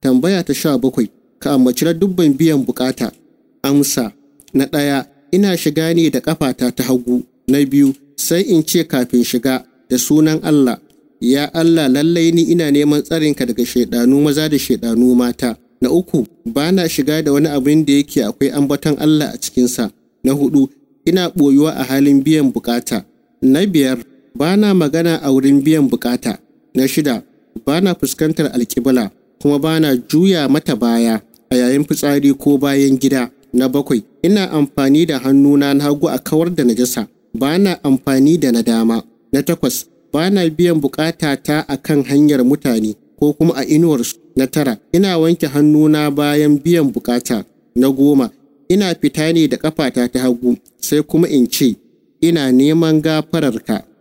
Tambaya ta sha bakwai, ka ambaci dubban biyan bukata. Amsa, na ɗaya, ina shiga ne da ƙafata ta hagu. Na biyu, sai in ce kafin shiga da sunan Allah. Ya Allah lallai ni ina neman tsarinka daga shaidanu maza da shaidanu mata. Na uku, ba na shiga da wani abin da yake akwai ambaton Allah a cikinsa. Na hudu, ina ɓoyuwa a halin biyan bukata. Na biyar, ba na magana a wurin biyan bukata. Na shida, ba na fuskantar alƙibla kuma ba na juya mata baya a yayin fitsari ko bayan gida. Na bakwai, ina amfani da hannuna na hagu a kawar da najasa. Ba na amfani da na dama. Na takwas, ba na biyan bukata ta a kan hanyar mutane ko kuma a inuwarsu. Na tara, ina wanke hannuna bayan biyan bukata. Na goma, ina fita ne da ƙafata ta hagu sai kuma in ce, ina neman gafararka.